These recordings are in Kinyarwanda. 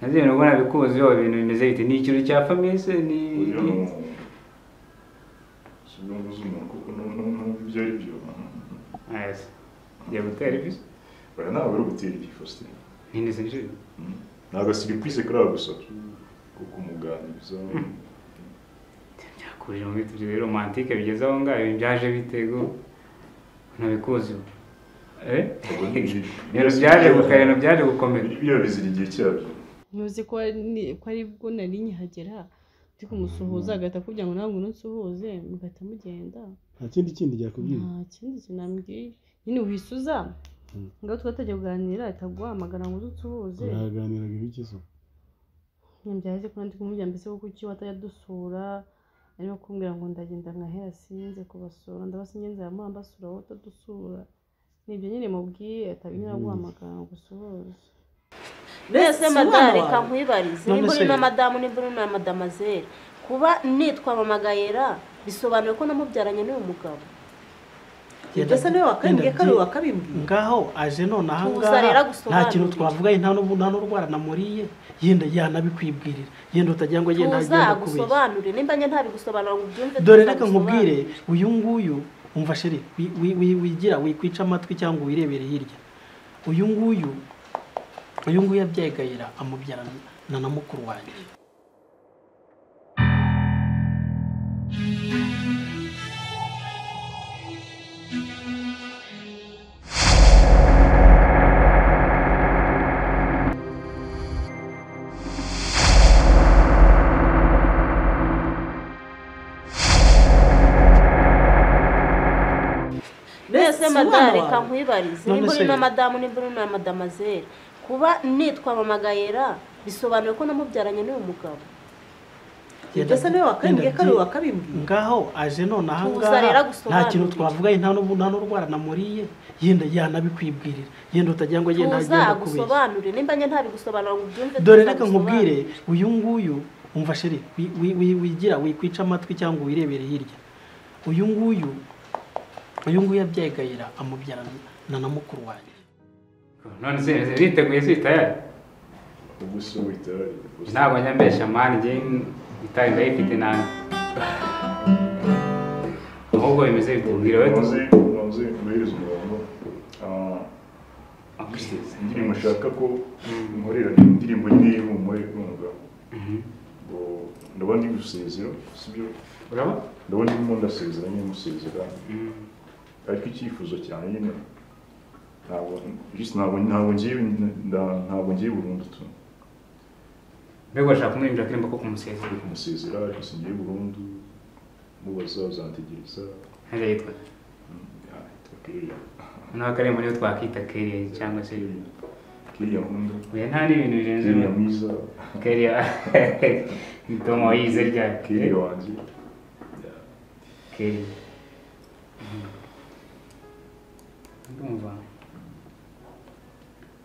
nabyo nabwo nabikuzi yoba ibintu bimeze bite ni ikintu cya famise ni ni- uyu ni ikinyungu z'umuntu kuko nu- nu- numva ibyo ari byo Yes. Ngiye gutera ibisu oya ntabwo ari ugutera ibi faustin ntinde sinjira Mm. ni agasiripurize kariya gusa kuko umuganiriza byakurije mu bitu bibiri romantike bigeze aho ngaho ibi byaje bitego nabikuzi ubu. eh ibintu byaje gukarena byaje gukomera ibyo bizira igihe cyabyo ntuzi ko ari- ko ari bwo nari nkihagera ndi kumusuhuza agahita akubwira ngo ntabwo unansuhuze mugahita mugenda nta kindi kindi yakubwiye nta kindi kintu nambwiye nyine wisuza Mm. ngaho twatajya kuganira ahita aguhamagara ngo uze usuhuze mwaganiraga ibiki so nyabyaje ko nandi kumubwira mbese ko kuki watajya dusura arimo kumbwira ngo ndagenda nkahera sinze kubasura ndabasingenze aramuha mbasura wowe utadusura ni ibyo nyine mubwiye atabinyura aguhamagara ngo usuhuze mbese Si madamu umwana reka wawe. nkwibarize Ni nimba uri na umusore. madamu nimba uri na madamazeri kuba nitwa mamagayera bisobanuye ko namubyaranye n'uyu mugabo Ibyo asa niwe wakambwiye ko ari Yenda- we wakabibwiye ngaho aje none aha Tuza rero ngaha nta agusobanurire. kintu twavugaye nta n'ubu- nta n'urwara namuriye yenda yanabikwibwirira yenda utagira ngo agende tuza agenda kubeshya agusobanurire nimba njye ntabigusobanura ngo ubyumve dore tuza reka agusobanurire. nkubwire uyu nguyu umva sheri wi- wi- wi- wigira wikwica amatwi cyangwa wirebere hirya uyu nguyu uyu nguyu yabyegayira amubyarana na mukuru wanjye mbese mbese si umwana madamu reka wawe nkwibarize None nimba uri se- na madamu nimba uri na madamazeri kuba nitwa mamagayera bisobanuye ko namubyaranye n'uyu mugabo ibyo asa niwe wakambwiye ko ari we Yenda- wakabibwiye ngaho aje none aha Tuza rero ngaha nta agusobanurire. kintu twavugaye nta n'ubu- nta n'urwara namuriye yenda yanabikwibwirira yenda utagira ngo agende tuza agenda kubeshya agusobanurire nimba njye ntabigusobanura ngo ubyumve dore tuza reka agusobanurire. nkubwire uyu nguyu umva sheri wi- wi- wi- wigira wikwica amatwi cyangwa wirebere hirya uyu nguyu uyu nguyu yabyegayira amubyarana na mukuru wanjye none se ziteguye zitayari ubuse witari ntabwo njya mbeshya mani njye itari ndayifite nabi ahubwo bimeze bite mbwira wowe umaze umaze guhereza umurongo ah, indirimbo nshaka ko nkorera ni indirimbo nyine y'ihumure y'umugabo ngo ndabona ndi gusezera sibyo uraba ndabona ndimo ndasezera nyine musezera ariko icyifuzo cyane nyine ntabwo just ntabwo ntabwo ngiye nda- ntabwo ngiye burundu tu mbega urashaka kumwinjira akirimo ko kumusezera ndi kumusezera ariko singiye burundu mubaza uzantegereza ntajya yitwa kiriya noneho akarembo niyo twakita keriya cyangwa se kiriya nkunda oya nta n'ibintu birenze kiriya mwiza keriya ni tomo wayize rya kiriya wanjye Yeah. keriya ndumva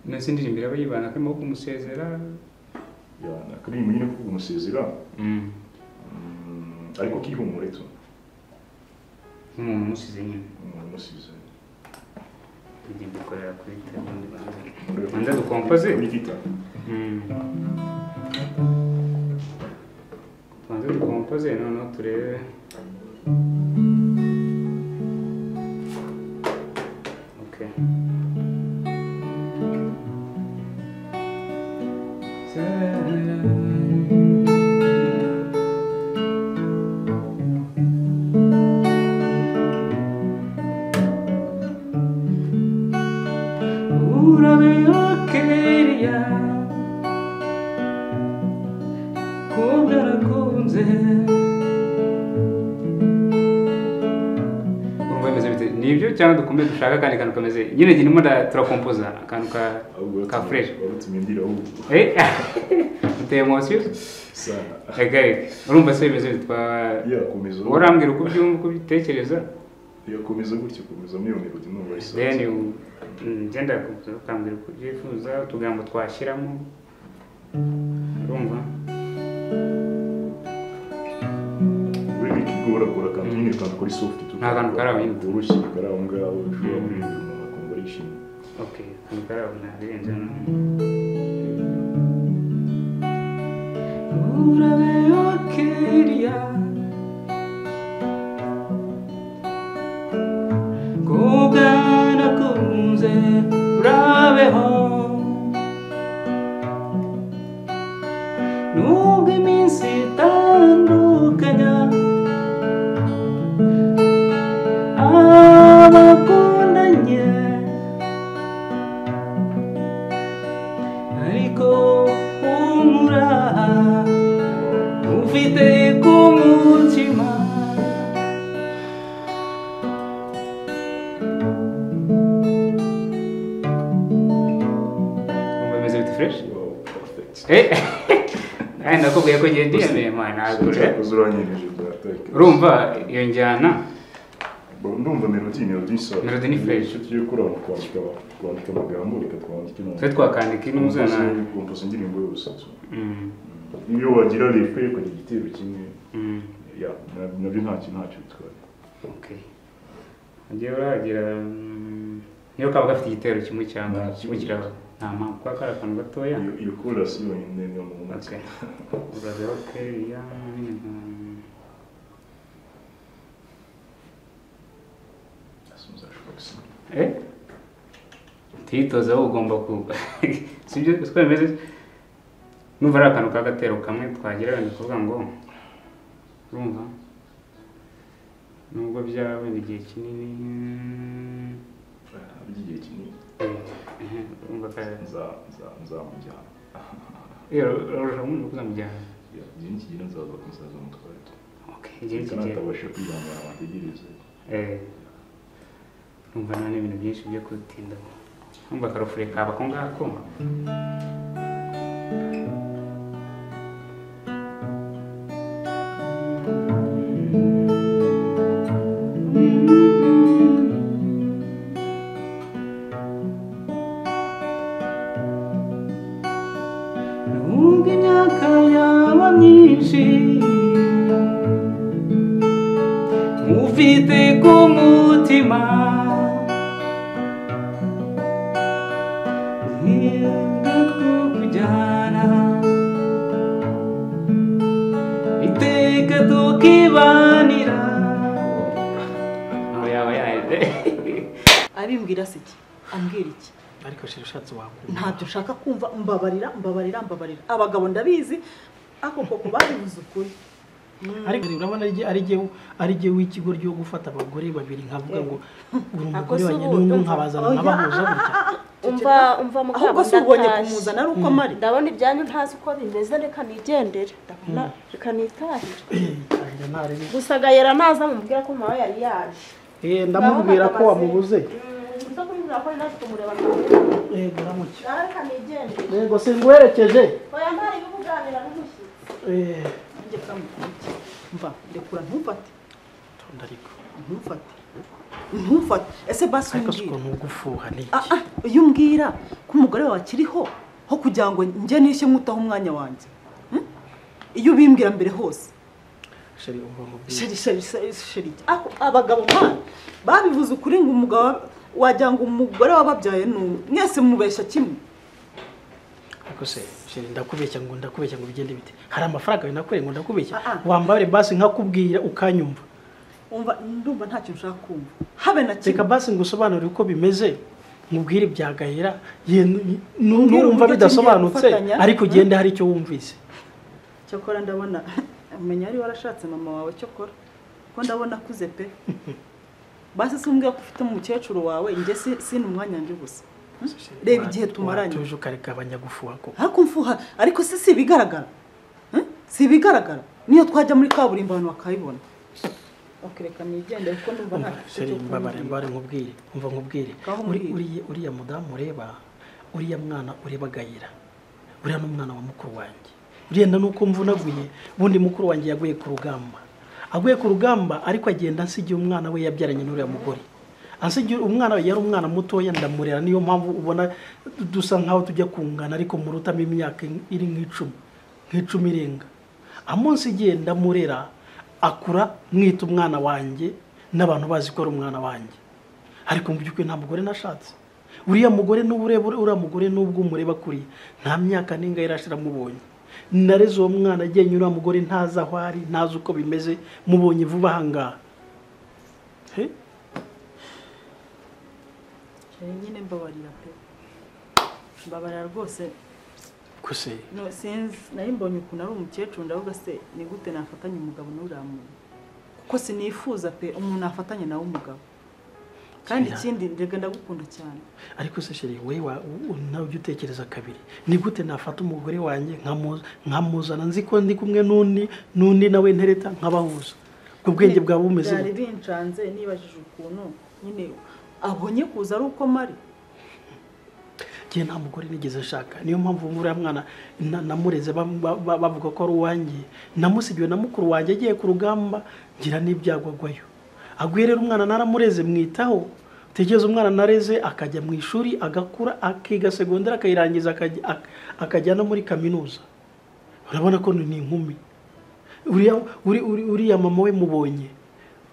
nasi indirimbo iraba yibana akarimo ko kumusezera Yeah, akaririmbo nyine ko kumusezera mm, ariko kihumure tu nk'umuntu umusize nyine umuntu umusezera tujya dukorera kuri telefone banza dukompoze kuri gita tubanze dukompoze noneho turebe Okay. Urabera kiriya kumbwa nakunze urumva bimeze bite ni ibyo cyangwa dukomeze dushaka akandi kantu kameze nyine igihe ndimo nda- turakompoza akantu ka ka fresh warutumye ndira ahubwo eh uteye emosiyo sana reka reka urumva se bimeze bite twa- yakomeza urambwira uko ubyumva uko ubitekereza yakomeza gutyo komeza muri iyo melodi numva isa then you- mm, genda ku- ukambwira uko ubyifuza utugambo twashyiramo urumva buri kigora kora kantu nyine kantu kuri soft tu Nta kantu kari aho nyine. urushye kari aho ngaho Mm. ushobora kuririmba umuntu akumva arishimye okay akantu kari aho ntabirenze noneho Eh, urabe bakiriya kubwa nakunze urabeho nubwo iminsi itandukanya abakundanye ariko umuraha ufite ku mutima Umva bimeze bite fureshi Wow, perfect. eee nakubwiye ko ugiye ndiyemeye mwana nagure Cyakoze uranyemeje data. urumva iyo njyana Bo- Ndumva melodi ni melodi isa. Melody ni fresh. Inshuti yo kuri aho kwandika kwandika amagambo reka twandike no. twe twakandika ino muzana Kompoza indirimbo yose. Mm, Iyo wagira refe ku gitero kimwe. mm, Ya, na- nabyo ntacyo ntacyo bitwaye. okay. Ngewe uragira mm, niyo kaba gafite igitero kimwe cyangwa Nta kimwe kiraba nta mpamvu kuba kari akantu gatoya Iyo- Iyo chorus yonyine niyo mu Okay. matwi. Urabe bakiriya mm, Asubiza shokisi. eh tuyitoza wowe ugomba ku sibyo twemeze numva ari akantu k'agatero kamwe twagira wenda kuvuga ngo urumva nubwo byaba wenda igihe kinini mm, By'igihe kinini eh, urumva ka- nza- nza- nzamujyana. Eh, urashobora kumubwira ko uzamujyana Ya, igihe nikigera nzaza kumusaza umutware. Okay, igihe kigera Atabasha kwihangana ategereze. Eh, numva nta n'ibintu byinshi byo kutinda numva akarofure kaba ako ngako nubwo imyaka yaba myinshi ufite ku mutima ntiga kukujyana iteka tukibanira aho yaba yaje abimbwira se iki ambwira iki ariko shira ushatse wakumva ntabyo nshaka kumva mbabarira mbabarira mbabarira abagabo ndabizi ako koko babivuze ukuri ariko urabona ari jye- ari jyewe ari jyewe w'ikigoryi wo gufata abagore babiri nkavuga ngo uri umugore Ako si wanjye ubu, n'undi ndumva. nkabazana Oya, nkabahuza gutya umva umva mugabo ahubwo si ubonye ndatashye. kumuzana ari uko amari ndabona ibyanyu ntazi uko bimeze reka nigendere Ndabona- reka nitahire Tangira ntarebe. gusa gayera naza mubwira ko mama yari yaje Eh, ndamubwira ko wamubuze Mm, uza kumubwira ko nari nafite umureba yego ramuke nawe reka nigendere yego singwerekeje oya ntari ibibuganira n'umushyitsi Eh, nanjye kamukuriye mva rekura ntumfate tonda ariko ntumfate ntumfate ese basi ariko si umbwira ukuntu ugufuha ni Ah, iki ah, iyo umbwira ko umugore wawe akiriho ho kugira ngo njye nishye nkutaho umwanya wanjye Hmm? iyo ubimbwira mbere hose sheri umva mubwire sheri sheri sheri sheri ako abagabo mwana babivuze ukuri ngo umugabo wagira ngo umugore wababyaye ni umwe mwese mubeshya kimwe ariko se sheri ndakubeshya ngo ndakubeshya ngo bigende bite hari amafaranga yawe nakoreye ngo ndakubeshya Ah, ah. wambabare basi nkakubwira ukanyumva umva ndumva nta kintu ushaka kumva habe na reka kimwe basi ngo usobanure uko bimeze mubwire ibya gahera ye- nu- nu- Mbwira nurumva uburyo bidasobanutse tugiye gufatanya. ariko ugende hari icyo wumvise cyakora ndabona menya ari warashatse mama wawe cyokora ko ndabona akuze pe basi si umbwira ko ufite umukecuru wawe njye si sini umwanya njye ubusa Hmm? reba igihe tumaranye tuje ukarigabanya gufuha ko ariko mfuha ariko si si ibigaragara Hmm? si ibigaragara niyo twajya muri kaburimbo abantu bakayibona bakireka nigendere kuko ndumva nta gifite sheri cyo mbabare kumbwira. mbabare nkubwire umva nkubwire Ngaho Uri- umbwire. uriya- uriya mudamu ureba uriya mwana ureba agayira uriya n'umwana wa mukuru wanjye urenda nuko mvunaguye ubundi mukuru wanjye yaguye ku rugamba aguye ku rugamba ariko agenda asigiye umwana we yabyaranye n'uriya mugore asigiye umwana we yari umwana mutoya ndamurera niyo mpamvu ubona dusa nkaho tujya kungana ariko murutamo imyaka iri nk'icumi nk'icumi irenga amunsi igihe ndamurera akura mwita umwana wanjye n'abantu bazi ko ari umwana wanjye ariko mu by'ukuri nta mugore nashatse uriya mugore n'uburebure uriya mugore n'ubwo umureba kuriya nta myaka n'inga yari ashira mubonye nareze uwo mwana agenda uriya mugore ntazi aho ari ntazi uko bimeze mubonye vuba aha ngaha He? cyane nyine mbabarira pe mbabarira rwose gusa no sinzi nari mbonye ukuntu ari umukecuru ndavuga se ni gute nafatanya umugabo n'uriya muntu kuko sinifuza pe umuntu afatanya nawe umugabo kandi Shyira. ikindi ndega ndagukunda cyane ariko se sheri wowe wa- u- nawe ujya utekereza kabiri ni gute nafata umugore wanjye nkamu- nkamuzana nzi ko ndi kumwe n'undi n'undi nawe ntereta nkabahuza ubwo bwenge bwaba bumeze byari gute? bincanze nibajije ukuntu nyine abonye kuza ari uko mari njye nta mugore nigeze nshaka niyo mpamvu uriya mwana na- namureze bam- ba- ba- bavuga ko ari uwanjye namusigiwe na mukuru wanjye agiye ku rugamba ngira n'ibyago agwayo aguye rero umwana naramureze mwitaho utekereza umwana nareze akajya mu ishuri agakura akiga segonderi akayirangiza akajya- ak- akajya no muri kaminuza urabona ko ni inkumi uriya uri- uri- uriya mama we mubonye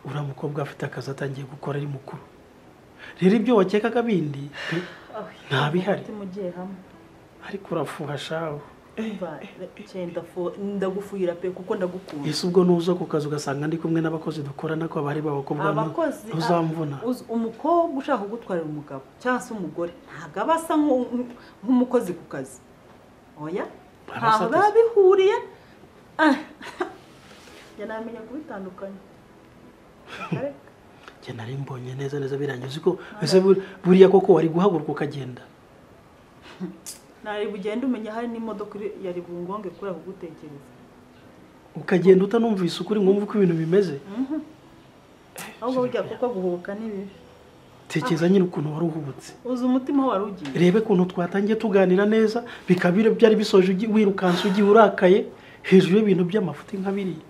uriya mukobwa afite akazi atangiye gukora ari mukuru rero ibyo wakekaga bindi pe, nta bihari umutima ugiye hamwe ariko urafuha shawe Umva, cyane ndafu- ndagufuhira pe kuko ndagukunda ese ubwo nuza ku kazi ugasanga ndi kumwe n'abakozi dukorana ko abari b'abakobwa ntu- abakozi ntuzamvuna a- uz- umukobwa ushaka kugutwarira umugabo cyangwa se umugore ntabwo aba asa nk'u- nk'u- nk'umukozi ku kazi oya ntaho ateze. biba bihuriye Ah, njye namenya kubitandukanya Akareka. njye nari mbonye neza neza birangiye uzi ko ese bur- buriya koko wari guhaguruka ukagenda nari bugende umenya hari n'imodoka iri- yari bungonge kubera kugutekereza ukagenda utanumvise ukuri ngo wumve uko ibintu bimeze ahubwo burya kuko guhubuka ni bibi tekereza nyine ukuntu wari uhubutse uzi umutima wari ugiye rebe ukuntu twatangiye tuganira neza bikaba biri- byari bisoje ugi- wirukanse ugiye urakaye hejuru y'ibintu by'amafuti nka biriya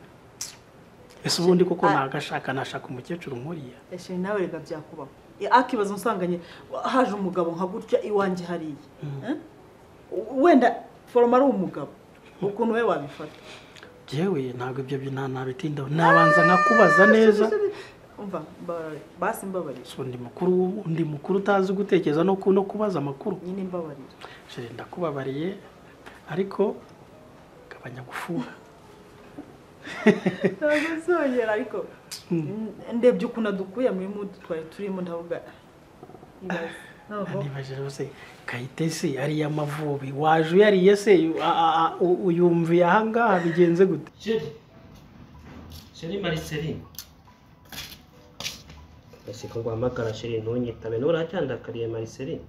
ese ubundi koko Ah. nagashaka nashaka umukecuru nkuriya esheri nawe rega byakubaho akibaza umusanganye haje umugabo nka gutya iwanjye hariya Eh? wenda foroma ari umugabo ukuntu we wabifata byewe ntabwo ibyo byo nta nabitindaho nabanza nkakubaza neza umva mbabarire basi mbabarire so ndi mukuru w'ubu ndi mukuru utazi gutekereza no ku- no kubaza amakuru nyine mbabarire jere ndakubabariye ariko gabanya gufuha ntabwo nzongera ariko n- ndebye ukuntu adukuye muri mudu twari turimo ndavuga ibaze noneho nibaje rwose kayitesi ariya amavubi waje uyariye se a- a- a- u- uyumviye ahangaha bigenze gute Chérie, chérie Marceline. Ese ko nguhamagara chérie ntunyitabe nturacyandakariye Marceline.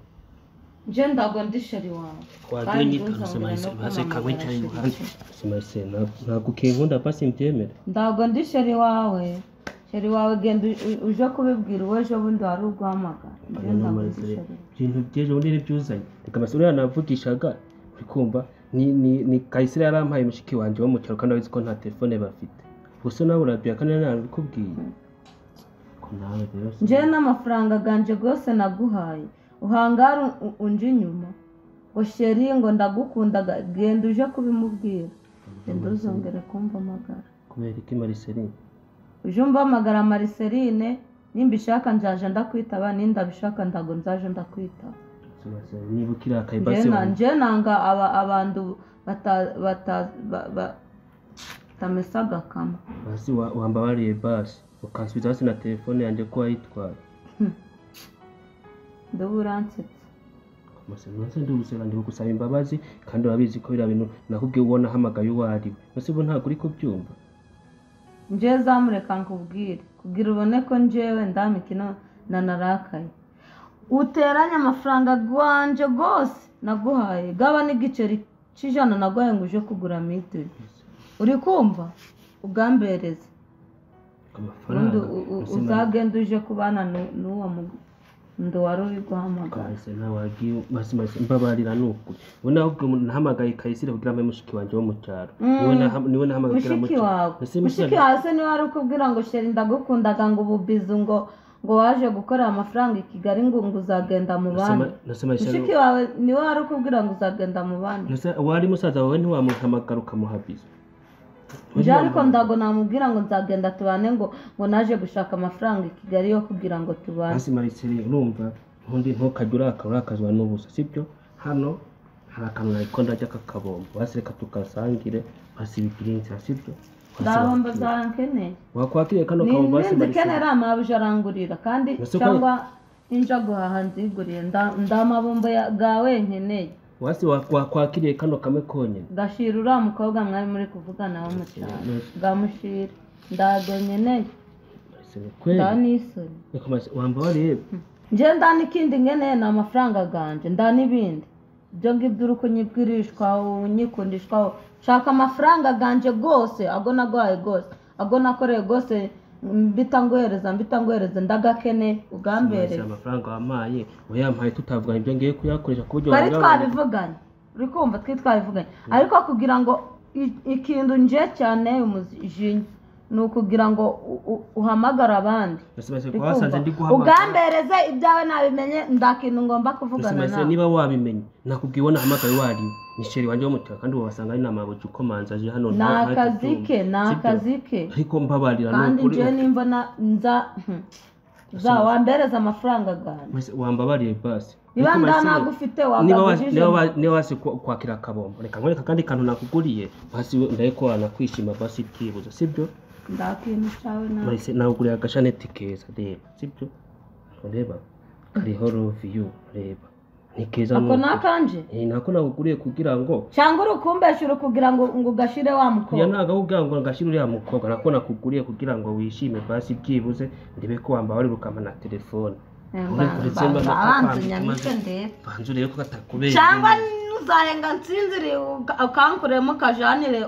nje ntabwo ndi sheri wawe Wagiye Kandi unyitana se ntuzongere Marceline no hasi kawe kumpamagara cyane sheri. muhanda. Se Marceline ntabwo- ntabwo ukinkunda pasi mbyemere. ntabwo ndi sheri wawe sheri wawe genda u- u- uje kubibwira uwo ejo bundi wari uguhamagara nje Oya, ntabwo ndi Marceline, sheri ibintu by'ejo bundi ntibyuzanye. Reka Marceline uriya navugishaga uri kumva ni ni ni Kayisire yarampaye mushiki wanjye wo mu cyaro kandi abizi ko nta telefone bafite. Gusa nawe urabya kandi nabikubwiye. Ko nawe rero se- nje n'amafaranga ganje rwose naguhaye uhangara un- un- unje inyuma ngo sheri ngo ndagukunda ga- genda uje kubimubwira genda uzongere kumva amagara kubera iki Marceline? uje umpamagara mariserine nimba ishaka nzaje ndakwitaba nindabishaka ntabwo nzaje ndakwitaba niba ukirakaye Nje basi na- nje nanga aba- abantu bata- bata- ba- ba- batamesa agakama basi wa- wambabariye basi ukansubiza hasi na telefone yanjye ko wayitwaye ndeba uransetsa amasenase ndubusera ndi gusaba imbabazi kandi urabizi ko biriya bintu nakubwiye ubona ahamagaye uwo ari we ese ubu ntabwo uri kubyumva nje zamureka nkubwire kugira ubone ko njewe ndamikino nanarakaye uteranye amafaranga gwanje rwose naguhaye gaba n'igiceri cy'ijana naguhaye ngo uje kugura mitiri uri kumva ugambereze ubundi amafaranga u- u- uzagende uje kubana nu- n'uwo mundo wari uri guhamagara masimasi mbabarira ni ukuri ubu nabwo nahamagaye kayisire kugira mbe mushiki wanjye wo mu cyaro Mm. niwe naha- niwe nahamagaye kugira mu mushiki cyaro. wawe Ese mushiki wawe se niwe wari ukubwira ngo sheri ndagukundaga ngo ububizu ngo ngo waje gukorera amafaranga i kigali ngo ngo uzagenda mu bandi Nase Marcel- mushiki wawe niwe wari ukubwira ngo uzagenda mu bandi Nase- wari musaza wawe ntiwamuhamagara ukamuhabiza nje ariko ndago namubwira ngo nzagenda tubane ngo ngo naje gushaka amafaranga i kigali yo kugira ngo tubane hasi mariceli urumva ntundi ntukajya urakara urakazwa n'ubusa sibyo hano hari akantu nari ko ndajya kakabombo hasi reka tukasangire hasi ibipirinsi hasi ibyo ndabombo zankeneye wakwakiriye kano ni kabombo hasi inzi barisiba ikenera amabuje arangurira kandi Ese ko- cyangwa inja guhaha nziguriye nda nda mabombo ya- gawe nkeneye wasi wakwakiriye kano kamwe konyine gashira uriya mukobwa mwari muri kuvugana wo mu cyaro gamushira ndago nkeneye Barisiba nda kweli n'isoni Reka mas- wamba warebe njye nda n'ikindi nkeneye ni amafaranga ganje nda n'ibindi ibyo ngibyo uri kunyibwirishwa unyikundishwaho nshaka amafaranga ganje rwose ago nagwaye rwose ago nakoreye rwose mbita nguhereza mbita nguhereza ndagakene ugambereye amafaranga wampaye wayampaye tutavuga ibyo ngiye kuyakoresha ku buryo twari wabigabanya. twabivuganye uri kumva twari twabivuganye ariko kugira ngo i- ikintu nje cyane umujinya ni ukugira ngo u- u- uhamagare abandi Ese basi Uri ko wasanze kumva? ndi guhamagara. ugambereze ibyawe nabimenye nda kintu ngomba Ese kuvugana basi nawe niba wabimenye nakubwiye ubona hamagaye wariwe ni sheri wanjye wo mu cyaro kandi wabasanga ari namabuji ukomanza aje hano ni nta- nta akazi tutumva. ke ni Sibyo? akazi ke ariko mbabarira ni kandi ukuri njyewe nimba na- nza za wambereza amafaranga ganjye Wese- wambabariye basi niba Ariko nda basi- nagufite niba wa- wagabujije niba wa- niba wasi kwa- kwakira akabombo reka nkwereka akandi kantu nakuguriye basi ndaye ko wanakwishima basi byibuze sibyo nda kintu cyawe nawe Bahise nagurira agashaneti keza reba sibyo ureba kariho love you reba ni keza ako nubwo. ni akanje Eh, nako nakuguriye kugira ngo cyangwa uri ukumbeshyura kugira ngo ngo ugashire wa kuya mukobwa ntago kugira ngo ngashyire uriya mukobwa nako nakuguriye kugira ngo wishime basi byibuze ndebe ko wamba wari rukama na telefone Uretse mba nako kwambika abanzunyandike maze- ndebe banza urebe ko katakubera cyangwa nuzarenga nsinzire uka- ukankuremo ukajanire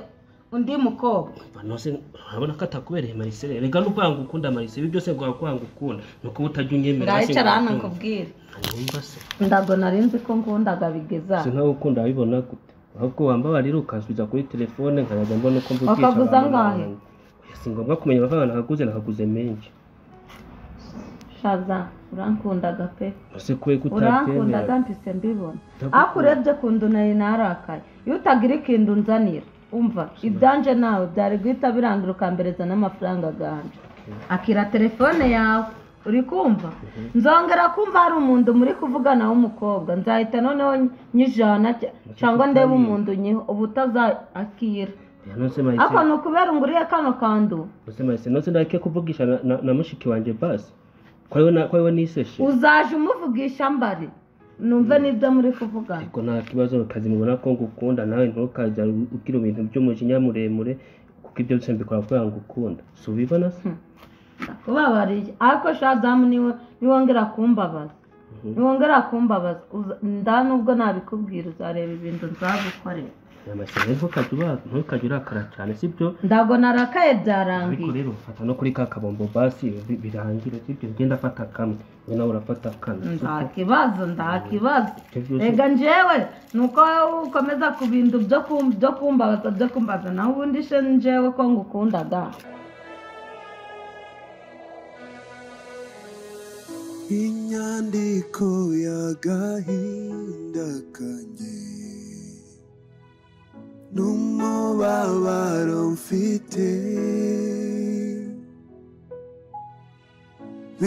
undi mukobwa banose urabona ko atakubereye Marcel rega no kwanga ukunda Marcel ibi byose ngo kwanga ukunda nuko utajya unyemera ndayicara hano nkubwire nkubwira se ndago nari nzi ko nkundaga bigeza si nawe ukunda wabibona gute ahubwo wambabarira rero ukasubiza kuri telefone nkajya mbona uko mvugisha Wakaguza abantu angahe? n'abandi. Oya, si ngombwa kumenya amafaranga nakaguze nakaguze menshi shaza urankundaga pe ese kwe kutabyemera urankundaga mpise mbibona Ndagukunda. ariko urebye kundu nari narakaye iyo utagira ikintu unzanira umva ibyanje nawe byari guhita birangira ukambereza n'amafaranga ganje akira telefone yawe uri kumva nzongera kumva hari umuntu muri kuvugana w'umukobwa nzahita noneho nyijana cya- cyangwa ndebe umuntu nyiho uba utazakira Oya, nose ariko Marcel ni ukubera nguriye kano kandu nose Marcel nose ndake kuvugisha na- na- na mushiki wanjye basi ko ariwe na- ko ariwe niseshe uzaje umuvugisha mbari numve n'ibyo muri kuvugana ariko nta kibazo ukazimubona ko ngukunda nawe ntukajya ugira ibintu by'umujinya muremure kuko ibyo byose mbikora kugira ngo ukunda si ubibona se kubabariye ariko shazamu niwe niwongera kumbabaza niwongera kumbabaza uza- nda nubwo nabikubwira uzareba ibintu nzagukorera amashyamba ntukajya uba- ntukajya urakara cyane sibyo ndago narakaye ariko byarangiye rero fata no kuri ka kabombo basi bi- birangire sibyo ugenda afata kamwe we nawe urafata kane nta kibazo nta kibazo Ibyo byose- rega njewe nuko wowe ukomeza ku bintu byo kum- byo kumbabaza byo kumbaza naho ubundi she njewe ko ngukundaga inyandiko y'agahinda kanjye n'umubabaro mfite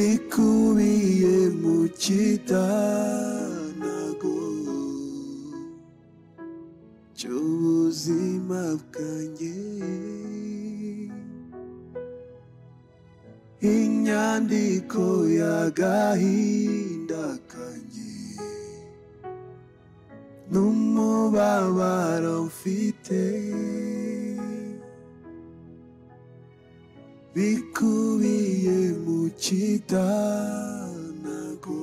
bikubiye mu kitanago cy'ubuzima bwanjye inyandiko y'agahinda kanjye n'umubabaro mfite bikubiye mu kitanago